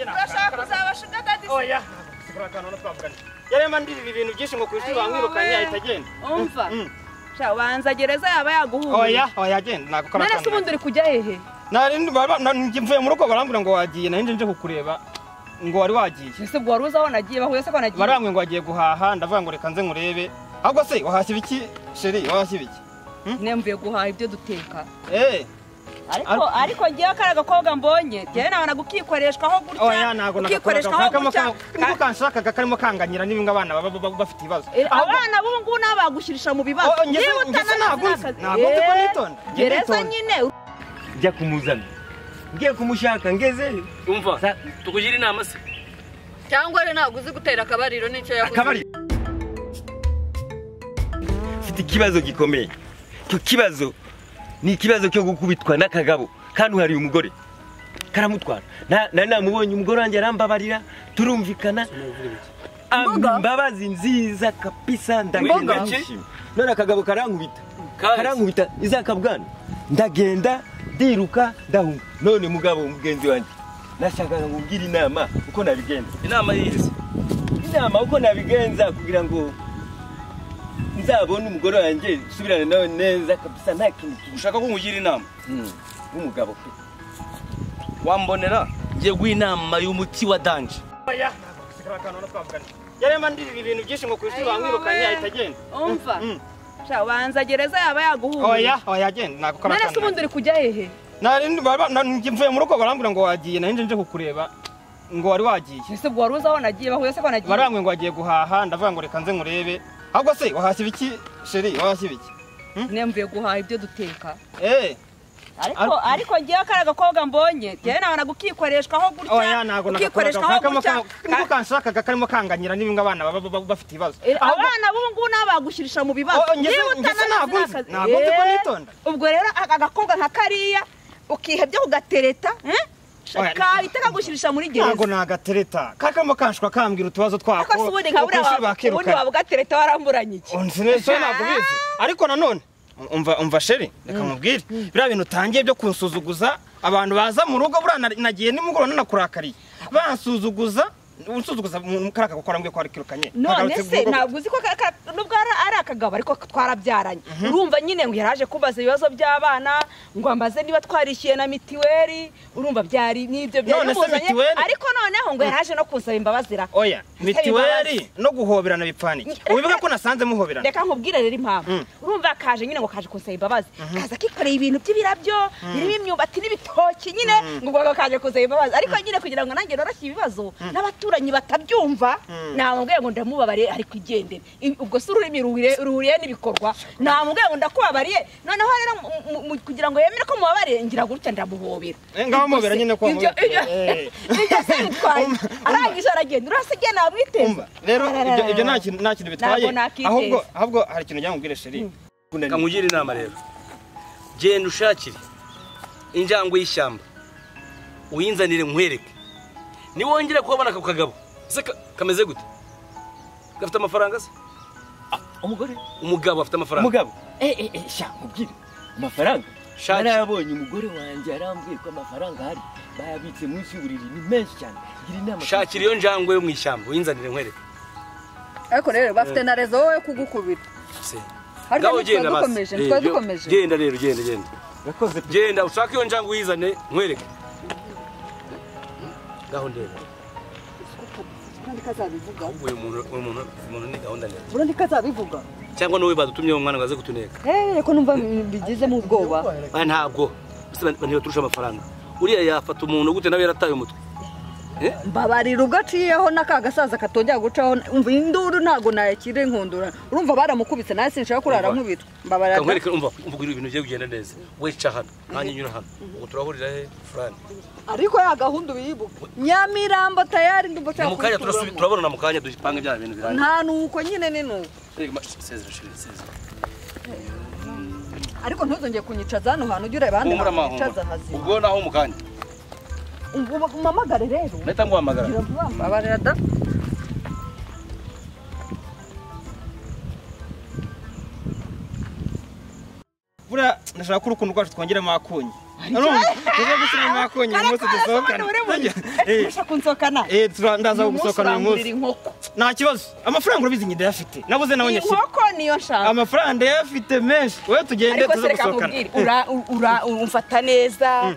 urashaka kuzabasha ugadadiza oya turakana no twavugana yari amandirira ibintu byinshi ngo kuri shuri wamwirukanye yahita agenda umva Mm. sha banza gereza yaba yaguhunguye oya oya agenda ntabwo ukora none se ubundi uri kujya hehe narindi mvuye mu rugo barambwira ngo wagiye nahindi nje kukureba ngo wari wagiye ese ubwo wari uzi aho nagiye bahuye se ko nagiye barambwiye ngo wagiye guhaha ndavuga ngo reka nze nkurebe ahubwo se wahashya ibiki sheri wahashya ibiki nemvuye guhaha ibyo duteka eee ariko ariko ngewe kariya gakobwa mbonye njyewe nabona gukikoreshwaho oya gutya ntabwo gukikoreshwaho gutya niko kanshakaga karimo kanganyira n'ibinga abana baba baba bafite ibibazo Eh, Ahubwo- abana b'ubu ngubu nabo bagushyirisha mu bibazo Oh, ngeze- Niba ngeze utananutse naguze. nakazi. Naguze ko Eh, nitonda. Njye gereza nitonda. nyine njya kumuzana ngiye kumushaka ngezeyo umva tukugira inama se cyangwa rero ntabwo uzi gutera akabariro n'icyo yaguze akabari mfite ikibazo gikomeye icyo kibazo ni ikibazo cyo gukubitwa n'akagabo kandi uhariye umugore karamutwara Na- nari namubonye umugore wanjye arambabarira turumvikana Mboga? Am- imbabazi nziza kapisa ndagenda Mboga? nishimye none akagabo karankubita Kahise. karankubita izaka bwana ndagenda ndiruka ndahunga none mugabo mugenzi wanjye nashakaga ngubwira inama uko nabigenza inama yihise inama uko nabigenza kugira ngo nzabone umugore wanjye usubirane nawe neza kabisa nta kintu kibi ushaka ko nkugira inama w'umugabo pe wambonera ngiye guha inama y'umuti wa danje oya ntabwo turakana no twavugana yari amandirira ibintu byinshi ngo kuri shuri Ayiwa, wamwirukanye we. yahita agenda umva Mm. sha banza gereza yaba yaguhunguye oya oya agenda ntabwo ukora none se ubundi uri kujya hehe narindi mvuye mu rugo barambwira ngo wagiye nahindi nje kukureba ngo wari wagiye ese ubwo wari uzi aho nagiye bahuye se ko nagiye barambwiye ngo wagiye guhaha ndavuga ngo reka nze nkurebe ahubwo se wahashya ibiki sheri wahashya ibiki nemvuye guhaha ibyo duteka eee ariko ariko ngewe kariya gakobwa mbonye njyewe nabona gukikoreshwaho oya gutya ntabwo gukikoreshwaho gutya niko kanshakaga karimo kanganyira n'ibinga abana baba baba bafite ibibazo Eh, Ahubwo- abana b'ubu ngubu nabo bagushyirisha mu bibazo Oh, ngeze- Niba ngeze utananutse naguze. nakazi. Naguze ko Eh, nitonda. ubwo rero aka gakobwa nka kariya ukihebya kugatereta eh? Oya. kahita kagushirisha muri ntabwo gereza nagatereta kakamo kanshwa kambwira utubazo twako ariko si ubundi nka buriya ukunshi wa- ubundi bakirukana wabugatereta waramburanye iki nsinese ntabwo bizi ariko nanone umva umva sheri reka mubwire biriya bintu utangiye byo kunsuzuguza abantu baza mu rugo buriya nari- nagiye nimugoroba nanakurakariye bansuzuguza unsuzuguza mu kariya gakora mbwiye ko warikirukanye none Kagarutse se mu rugo. ntabwo uzi ko ka- ka- nubwo ari ari akagabo ariko twarabyaranye urumva nyine ngo yaraje kubaza ibibazo by'abana ngo ambaze niba twarishyuye na mitiweri urumva byari n'ibyo byari None se bimuzanye. mitiweri? ariko noneho ngo yaraje no kunsaba imbabazi ra oya mitiweri no guhoberana bipfanike Ni- ubivuga ko nasanze muhoberana reka nkubwire rero impamvu urumva kaje nyine ngo kaje kunsaba imbabazi kaza kikoreye ibintu by'ibirabyo birimo imyumbati n'ibitoki nyine ngo ubwo kaje kunsaba imbabazi ariko nyine kugira ngo nanjye noroshye ibibazo n'abaturanyi batabyumva namubwiye ngo ndamubabariye ariko igendere I- ubwo si ururimi ruhuriye ruhuriye n'ibikorwa namubwiye ngo ndakubabariye noneho rero mu- mu- mu- kugira ngo yemere ko mubabariye ngira gutya ndamuhobera Eh, ngaho Ubwo mubera se- nyine ko ibyo- ibyo- Eh. ibyo se bitwaye Umva, arangije aragenda urasigaye namwiteze umva rero ibyo- ibyo nta kintu- nta kintu bitwaye Ntabwo nakiteze. ahubwo ahubwo hari ikintu ujya mubwire sheri reka nkugira inama rero genda ushakire injangwe y'ishyamba uyinzanire nkwereke niwongera kubabona ako kagabo se ka- kameze gute gafite amafaranga se umugore umugabo afite amafaranga umugabo eee sha mubwire amafaranga Shaki. narayabonye umugore wanjye arambwiye ko amafaranga ahari bayabitse munsi y'uburiri ni menshi cyane gira inama shakira iyo njangwe yo mu ishyamba uyinzanire nkwereke ariko rero bafite na rezo wowe yo kugukubita Se. Harya Ngaho ntitwa basi. dukomeje, Eh, ntitwa yo- dukomeje. genda rero genda genda yakoze pe genda ushake iyo njangwe uyizane nkwereke ngaho ndeba kandi kazabivuga ahubwo uyu muntu uyu muntu umuntu ni gahunda ndende burundu kazabivugo cyangwa wowe badutumyeho umwana ngo aze kutuneka rero ko numva bigizemo ubwoba aya ntabwo Ese ba- bantu baturusha amafaranga uriya yafata umuntu gute nawe yarataye umutwe mbabarira ubwo aciyeho n'aka gasaza katongera gucaho umva induru ntabwo nayakira inkundura urumva baramukubitse nawe sinshaka kurara Umva. nkubitwa mbabarira kankwereke umva umubwira ibintu bigiye kugenda neza we ca hano nanjye nyura hano ubu turahurira he furani ariko ya gahunda uyibuka nyamirambo tayari ndumva ni ushaka mu kanya turasubi- kubituramo. turabonana mu kanya dupange bya bintu birangiye nta nuko nyine ni nuko Reka ma- sezera shiri sezera ariko ntuzongeye kunyicaza hano hantu ujye ureba ahandi humura hantu ma wicaza humura hazima ubwo naho mu kanya umamagare rero nahita nguhamagara gira vuba mbabarira da buriya ndashaka ko urukundo rwacu twongeramo akunyi tujya gushyira inyuma yakonyine umunsi dusohokana Eh, ushaka kunsohokana eh, tura- ndaza uyu munsi gusohokana uyu munsi urangurira inkoko nta kibazo amafaranga urabizi njye ndayafite nabuze nawe nyashyira inkoko niyo nshaka amafaranga ndayafite menshi wowe tugende ariko tuze sereka gusohokana nkubwire ura- ura- umfata neza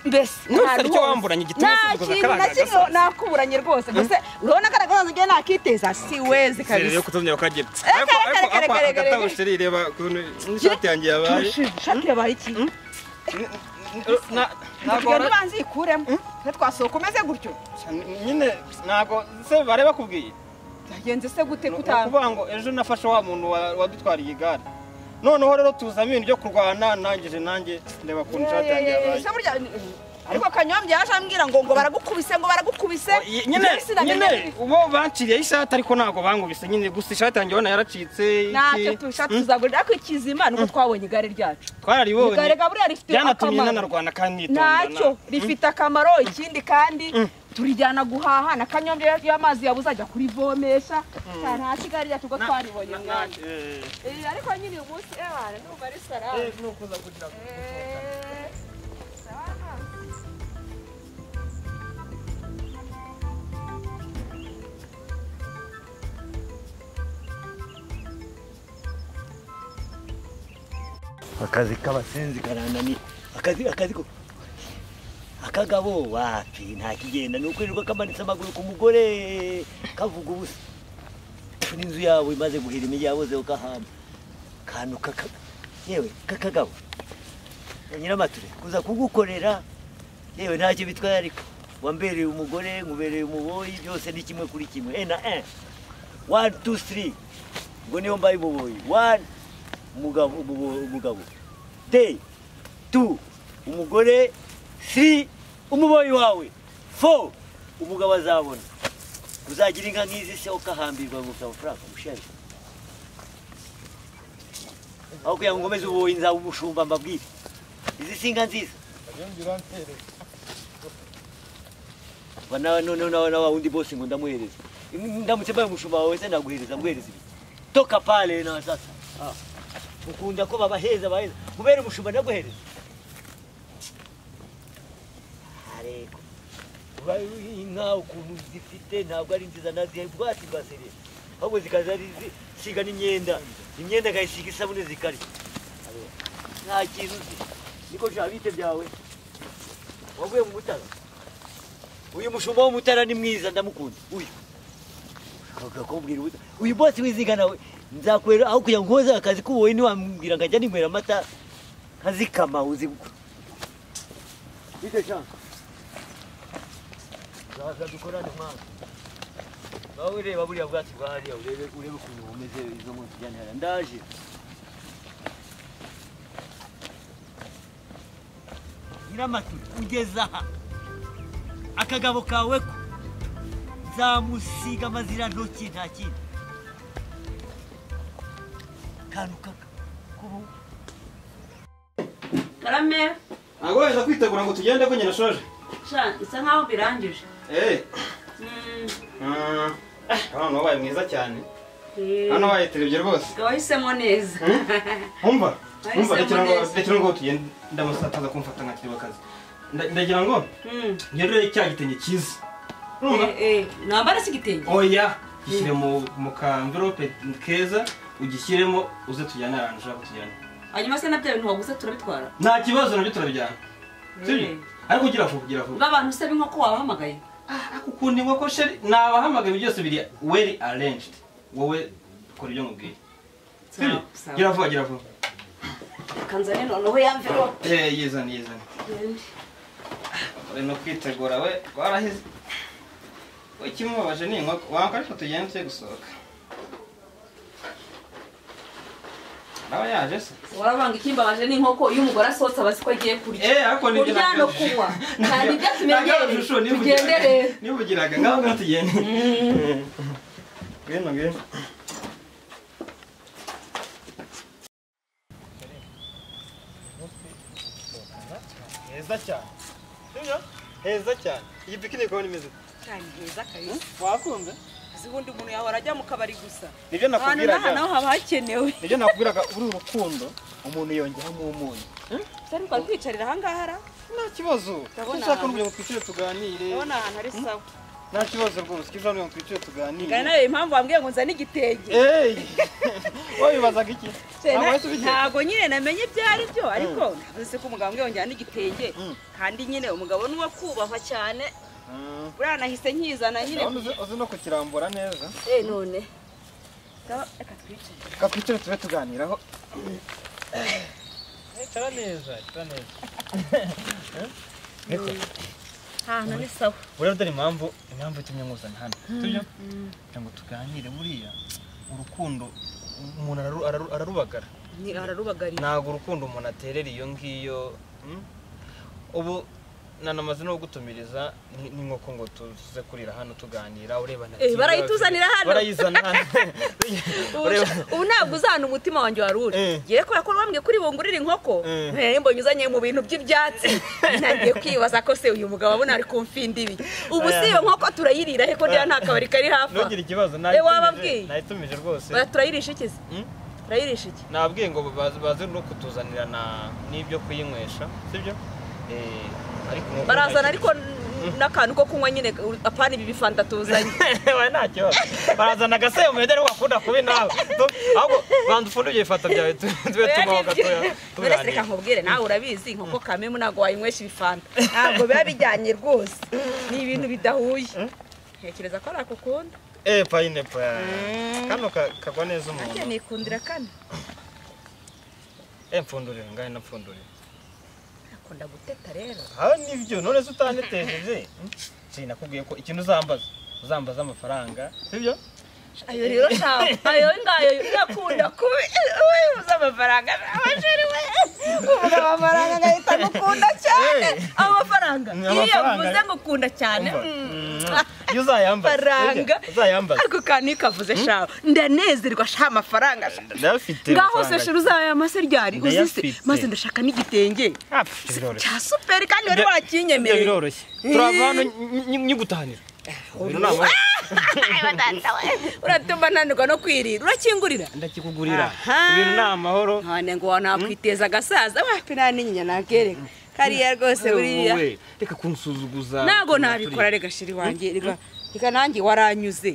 mbese Ntuzarye nta icyo rwose. wamburanye igituma nta usuzuguza kintu na akaranga kimwe gasaza. nakuburanye rwose gusa urabona ko agasaza njyewe nakiteza si wezi kabisa rero kutazongera ukagera Eh, ariko kare, ariko kare, apa kare, kare. agatabo sheri reba ukuntu n'ishati yanjye yabaye shakira baye iki Na- ntabwo ntabwo wara- nibanze ikuremo twasohoka umeze gutyo nyine ntabwo se bareba bakubwiye byagenze se gute ni gutaha ukuvuga ngo ejo nafashe wa muntu wa- wadutwariye igare noneho rero tuzamo ibintu byo kurwana nangije nanjye ndeba ukuntu ishati yanjye yabaye Se burya, ariko kanyombya yaje ambwira ngo ngo baragukubise ngo baragukubise nyine Njyewe sinamenya nyine niba- ubo banciriye ishati ariko ntabwo bangubise nyine gusa ishati yanjye ubona yaracitse iki, ntacyo tushaka tuzagurira ariko ikizima ni uko twabonye igare ryacu igare twararibonye gaburiya rifite byanatumye akamaro nanarwana kandi nitondana ntacyo rifite akamaro ikindi kandi turijyana guhaha na kanyombya iyo amazi yabuze ajya kurivomesha nta kigali ryacu ubwo twaribonye mwana Eh, Eh, ariko nyine uyu munsi ebana ndumva ari eh, salade ni ukuza kugira ngo- Eh, sawa. akazi k'abasenzi karananiye akazi akazi ko akagabo wapi nta kigenda ni ukwirirwa kamanitse amaguru ku mugore kavuga ubusa n'inzu yabo imaze guhira imijyi bose ukahamba kantu kaka yewe kakagabo na nyiramature kuza kugukorera yewe ntacyo bitwaye ariko wambereye umugore nkubereye umuboyi byose ni kimwe kuri kimwe e na e wani tu siri ubwo niyo mbaye umuboyi wani umugabo umubo- umugabo de tu umugore siri umuboyi wawe fo umugabo azabona uzagira inka nk'izi se ukahambirwa ngo ufite amafaranga umushere aho kugira ngo ngomeze ububoyi nzaba umushumba mbabwire izi si inka nziza Ba nawe noneho nawe nawe wundi bose ngo ndamuhereze ndamutse mbaye umushumba wawe se naguhereza muhereza ibi toka pale nawe sasa Ah. ukunda ko babaheza baheza mubere umushumba ndaguhereza areko uba inka ukuntu zifite ntabwo ari nziza nazihaye ubwatsi bwa serire ahubwo zikaza ari zi- siga n'imyenda imyenda agayisiga isabune zikarya Areba. nta kintu uzi niko nshaka bite byawe wavuye mu mutara uyu mushumba w'umutara ni mwiza ndamukunda uyu Akavuga ko mbwira ubusa uyu bose wiziga nawe nzakorera aho kugira ngo nkoze akazi k'ububoyi ntiwambwira ngo ajya ninywera amata nkazikama uzi bite shaka zaza dukorane mwana nawe ureba buriya bwatsi bwa hariya urebe urebe ukuntu bumeze izo munsi njyane hariya ndaje nyiramaturi ugeze aha akagabo kawe ko nzamusiga amazira ntoki nta kindi kantu kaka kubu karame ntabwo wajya kwitegura ngo tugende ko nyine ashoje sha isa nkaho birangije Eh, Mm, mm, ah, abantu babaye mwiza cyane eh, hano bayiterebye rwose ukaba wahisemo neza umva Bahise umva rekera ngo muneza. rekera ngo tugende ndamusataza kumfata nka kireba akazi Nda- ndagira ngo Mm, ngerure cya gitenge cyiza urumva eh, eh, nambara se igitenge oya gishyire mu mu kamverope keza ugishyiremo uze tujyane ahantu ushaka kutujyana hanyuma se na bya bintu waguze turabitwara nta kibazo nabyo turabijyana sibyo Eh. ariko ugira vuba ugira vuba ba bantu se b'inkoko wabahamagaye ariko ukuntu inkoko sheri nabahamagaye byose biri weri arranged wowe kora ibyo nkubwiye sibyo Sawa, sawa. gira vuba gira vuba kanzane noneho yamviro Eh, yizane yizane uri no kwitegura we warahize we ikimubabaje ni inkoko wanga ariko tugenda tujye gusohoka nawe yaje se warabanga ikimbabaje n'inkoko iyo umugore asohotse aba azi ko agiye kurya Eh, ariko nibyo kurya no nagaruje. kunywa nta nibyo Nagaruje tumenyereye inshuro nivugiraga- tugende rero nivugiraga ngaho ngaho tugende ngwino ngwino heza cyane sibyo heza cyane iyi pikinike ubona imeze cyane heza kabisa wakunze abazi ubundi umuntu yahora ajya mu kabari gusa nibyo ahantu n'aha nakubwiraga naho haba hakenewe nibyo nakubwiraga uru rukundo umuntu yongeramo umunyu utari twari twicarira ahangaha ara nta kibazo Ndabona ushaka ahantu- n'uburyo ngo twicare tuganire urabona ahantu ari sawa nta kibazo rwose ko ushaka ngo twicare tuganire gana nayo impamvu wambwiye ngo nzane igitenge eee wabibazaga iki Cye, Ntabwo na- wahise ubigera? ntabwo nyine namenye ibyo ari byo ariko navuze se ko umugabo ambwiye ngo njyane igitenge kandi nyine umugabo ni uwo kubahwa cyane Mm. buriya nahise nkizana nyine Urabona uzi- uzi no kukirambura neza eh none Ngaba, reka twicare reka twicare tube tuganiraho ahantu ni sawa urabona dore impamvu impamvu itumye nkuzana hano tujya kugira ngo tuganire buriya urukundo umuntu araru- araru- ararubagara Ni ararubagarira ntabwo urukundo umuntu aterera iyo ngiyo mm? ubu nanamaze no gutumiriza ni- n'inkoko ngo tuze kurira hano tuganira urebana Eh, barayituzanira hano. barayizana hano Ubu Ureba- sha- ubu ntabwo uzana umutima wanjye wari uri Eh. ngiye kubera ko bambwiye kuri bungurire inkoko Eh. nari mbonye uzanye mu bintu by'ibyatsi ntangiye kwibaza ko se uyu mugabo abona ari kumfinda ibi ubu si iyo nkoko turayirira he ko rero nta kabari kari hafi aha. ntugire ikibazo Eh, wababwiye? nayitumije rwose Oya, turayirisha iki se Mm? turayirisha iki nabwiye ngo baze- baze no kutuzanira na n'ibyo kuyinywesha sibyo Eh, ariko nk'uko barazana nagiye- ariko n- n'akantu ko kunywa nyine apana ibi bifanta tuzanye we nta kibazo barazana agasebo mede ariwo wakunda kubi nawe Tu- ahubwo banza ufunde ibyo bifata byawe tu- tube tumaho gatoya None se reka tuganira nkubwire nawe urabizi inkoko kamemu ntabwo wayinywesha ibifanta ntabwo biba bijyanye rwose ni ibintu bidahuye ntekereza ko ari ako ukunda eh payinepo kano ka- kagwa neza nanjye umuntu nikundira kane eh mpfundurire ngahe napfundurire akunda guteta rero aha nibyo none se utanetejeje Hmm? si nakubwiye ko ikintu uzambaza uzambaza amafaranga sibyo ayo rero ntabwo ayo ngayo yakunda kubi we uzi amafaranga nawe sheri we uvuga amafaranga agahita agukunda cyane Eh. amafaranga Ni iyo amafaranga. yavuze ngo ukunda cyane Umva. mm. iyo uzayambaza faranga sibyo? uzayambaza ariko kandi kavuze shaho ndanezerwa sha amafaranga sha. ndayafite ngaho se amafaranga. shira uzaya mase ryari uzi se Ndayafite. maze ndashaka n'igitenge Ah, pff, biroroshye cya superi kandi wari Ibyo- ibyo wakinyemereye biroroshye turava hano nyi- nyi- nyigutahanira Uyu ni amahoro. uratuma nanirwa no kwirira urakingurira ndakikugurira Aha. ibintu ni amahoro none ngo nakwiteza agasaza wapi nta n'inyinya nakereka kariya rwose buriya Wowe, reka kunsuzuguza ntabwo nabikora rega shiri wanjye rega rega nanjye waranyuze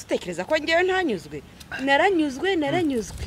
utekereza ko ngewe ntanyuzwe naranyuzwe naranyuzwe